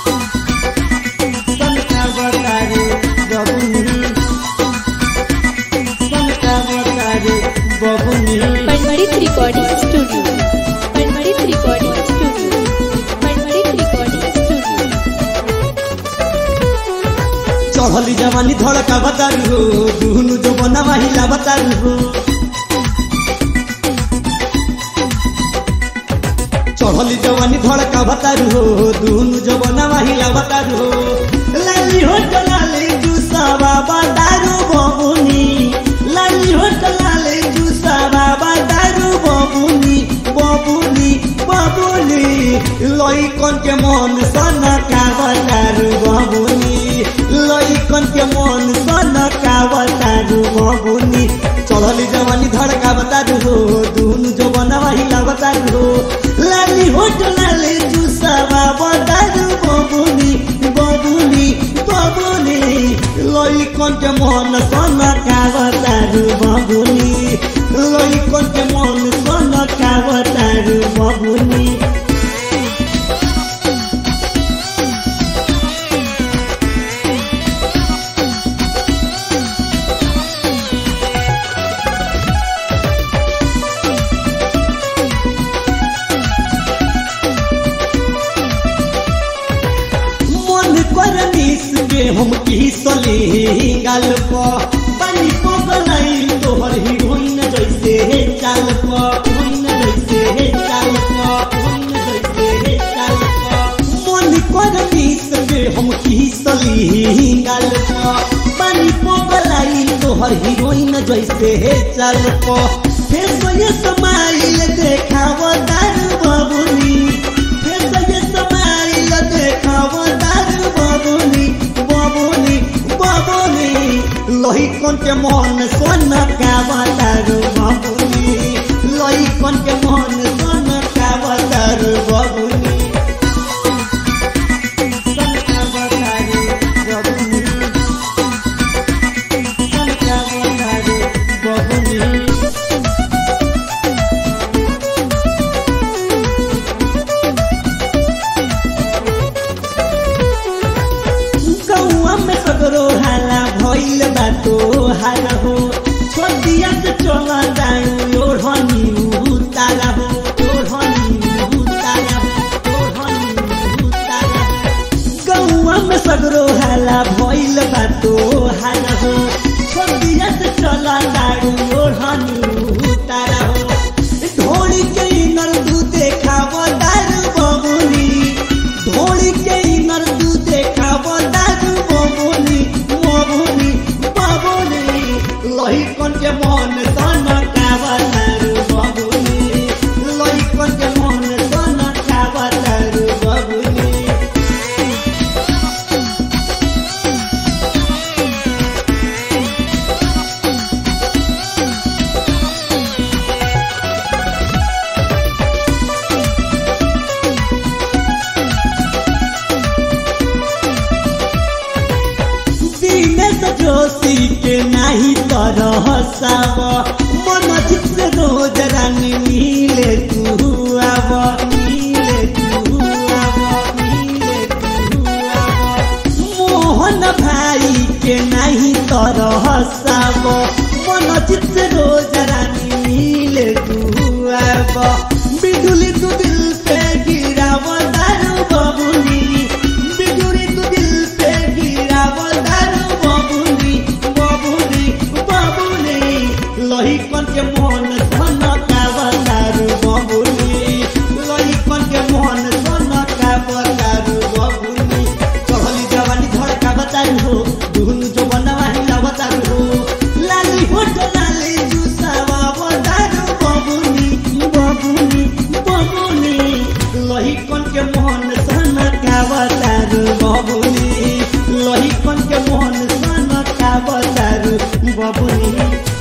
सनका बतारे बबुनी सनका बतारे बबुनी Panmarit Recording Studio. Panmarit Recording Studio. Panmarit Recording Studio. चढ़ली जवानी धड़का बतारू हो दुहनु जो बना महिला बतारू हो चढ़ली जवानी धड़का बतारू हो दुहनु जो बना महिला बतारू हो लाली हो लाली जुसावा बतारू बबुनी लाली हो लाली जुसावा बतारू बबुनी बबुनी बबुनी लइकन के मन सन का बतारू बबुनी लइकन के मन सन का बतारू बबुनी चढ़ली जवानी धड़का बतारू हो दुनु जो बनवाहिला बतारू हो लाली हो लाली जुसावा बतारू बबुनी बबुनी बबुनी लइकन के मन सन का बतारू बबुनी लइकन के मन सन का बतारू बबुनी मन कर मिस के हम किसले गाल प पानी पगलाई तोहर हीरोइन जैसे चाल प हीरोइन जैसे चाल प हीरोइन जैसे चाल प मन कर मिस के हम किसले गाल प पानी पगलाई तोहर हीरोइन जैसे चाल प फिर सोये समाइल देखाव दारू बबुनी फिर सोये समाइल देखाव दारू बबुनी बबुनी बबुनी लहिकन के मन सोन का बतारू बबुनी लहिकन के मन सोन का बतारू बबुनी सोन का बतारू बबुनी सोन का बतारू बबुनी गौआ में सगरो हाला भइल बाटो हाल हो छोटिया से चला जाऊ ओढ़नी उतारा हो ओढ़नी उतारा हो ओढ़नी उतारा हो गौआ में सगरो हाला भइल बाटो हाल हो छोटिया से चला जाऊ ओढ़नी उतारा हो ढोली के नर दू देखाव दारू बबुनी ढोली के नर दू देखाव दारू बबुनी बबुनी बबुनी लहिकन के मन सन काव दारू बबुनी लहिकन के मन सन काव दारू बबुनी दिनेश जोशी के नाही तरह साव मन जित से रोज रानी मिले तू आव मिले तू आव मिले तू आव मोहन भाई के नाही तरह साव मन जित से रोज रानी मिले तू आव बिजुली तू दिल पे गिराव दारू बबुनी बिजुली तू दिल पे गिराव दारू बबुनी बबुनी बबुनी लहिकन के मन सन काव दारू बबुनी लहिकन के मन सन काव दारू बबुनी चढ़ली जवानी धड़का बतारू हो दुहनु जो बनवाही ला बतारू हो लाली होट लाली जुसावा बतारू बबुनी बबुनी बबुनी लहिकन के मन सन काव दारू बबुनी लहिकन के मन सन काव दारू बबुनी